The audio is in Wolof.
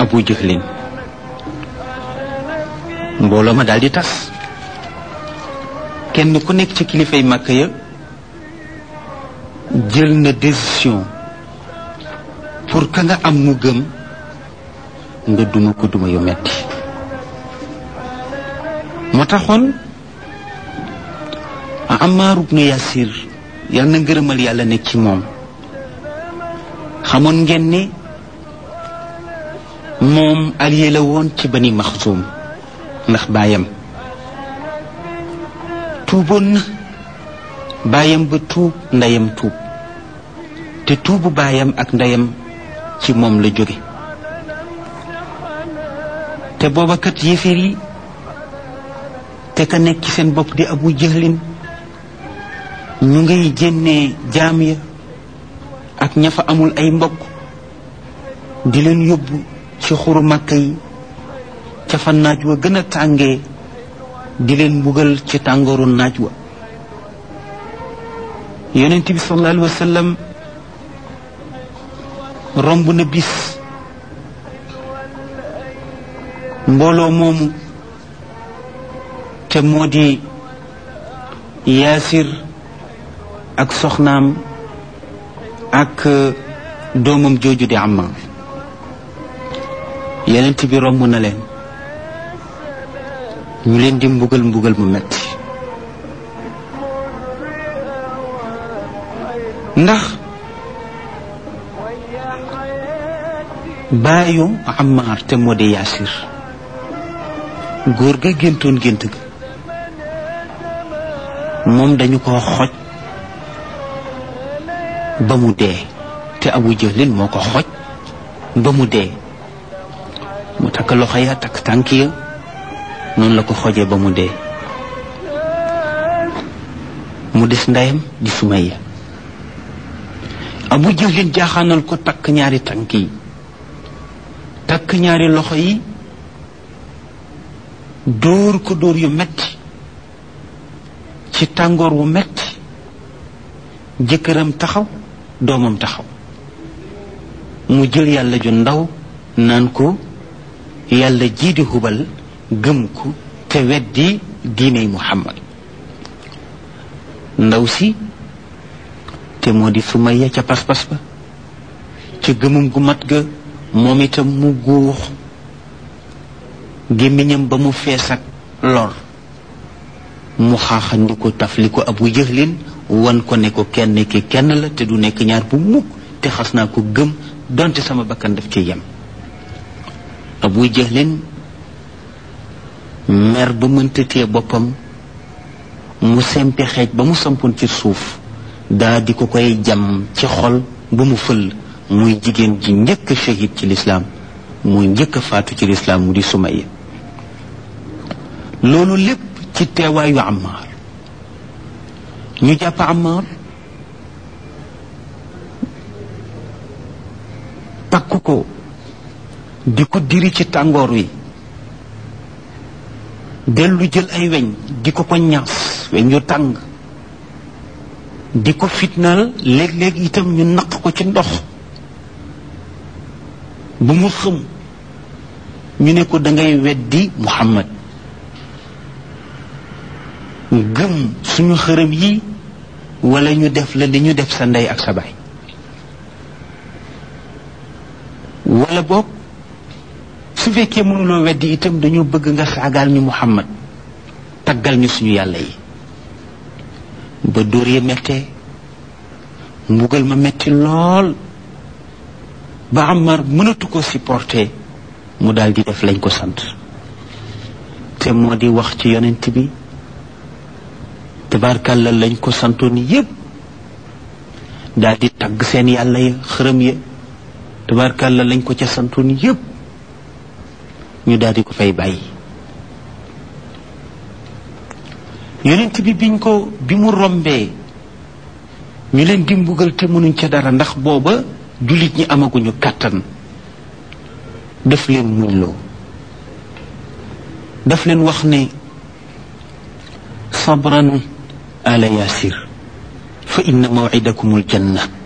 abu jahlin mbooloo ma daal di tas kenn ku nekk ci kilifay màkk ya jël na décision pour ka nga am mu gëm nga duma ko duma yu metti moo taxoon Ammar ibnu Yasir yal na ngërëmal yàlla nekk ci moom xamoon ngeen ni moom allié la woon ci bani Maxsum ndax baayam tuuboon na baayam ba tuub ndeyam tuub te tuubu baayam ak ndeyam ci moom la jóge te booba kat yéeféer yi te ka nekk ci seen bopp di abu jëhlin ñu ngay jénnee jaam ya ak ña fa amul ay mbokk di leen yóbbu ci xuru màkka yi ca fa naaj wa gën a tàngee di leen mbugal ci tàngooru naaj wa yonent bi sallallahu alayhi wa sallam romb na bis mbooloo moomu te moo di yaasir ak soxnaam ak doomam jooju di Ammaar yenent bi romb na leen ñu leen di mbugal mbugal mu metti ndax baayu Ammaar te moo di yaasir góor ga géntoon gént ga moom dañu ko xoj ba mu dee te abu jëlin moo ko xoj ba mu dee mu takk loxo ya takk tànk ya noonu la ko xojee ba mu dee mu des ndeyam di Sumayya abu jëlin jaaxaanal ko takk ñaari tànk yi takk ñaari loxo yi dóor ko dóor yu metti ci tàngoor wu metti jëkkëram taxaw doomam taxaw mu jël yàlla ju ndaw naan ko yàlla jii di hubal gëm ko te weddi diiney muhammad ndaw si te moo di Sumayya ca pas-pas ba ca gëmum gu mat ga moom itam mu guux gémmiñam ba mu fees ak lor mu xaaxandi ko taf li ko abu jëxlin wan ko ne ko kenn ki kenn la te du nekk ñaar bu mukk te xas naa ko gëm donte sama bakkan daf ci yem abu jëxlin mer ba mënta téye boppam mu sempi xeej ba mu sampoon ci suuf daa di ko koy jam ci xol ba mu fël muy jigéen ji njëkk a shahid ci lislaam muy njëkk a faatu ci lislaam mu di Sumayya loolu lépp ci teewaayu Ammaar ñu jàpp Ammaar takk ko di ko diri ci tàngoor wi dellu jël ay weñ di ko ko ñaas weñ yu tàng di ko fitnaal léeg-léeg itam ñu naq ko ci ndox bu mu xëm ñu ne ko dangay weddi Muhammad gëm suñu xërëm yi wala ñu def la li ñu def sa ndey ak sa baay wala boog su fekkee mënuloo weddi itam dañoo bëgg nga saagaal ñu Muhammad taggal ñu suñu yàlla yi ba dóor ya mettee mbugal ma metti lool ba Ammar mënatu ko supporter mu daal di def lañ ko sant te moo di wax ci yonent bi tabarkàlla lañ ko santoon yépp daal di tagg seen yàlla ya xërëm ya tabarkàlla lañ ko ca santoon yépp ñu daal di ko fay bàyyi yonent bi biñ ko bi mu rombee ñu leen di mbugal te mënuñ ca dara ndax booba jullit ñi amaguñu kàttan daf leen muñloo daf leen wax ne sabran ala yasir fa inna mawcidakum aljanna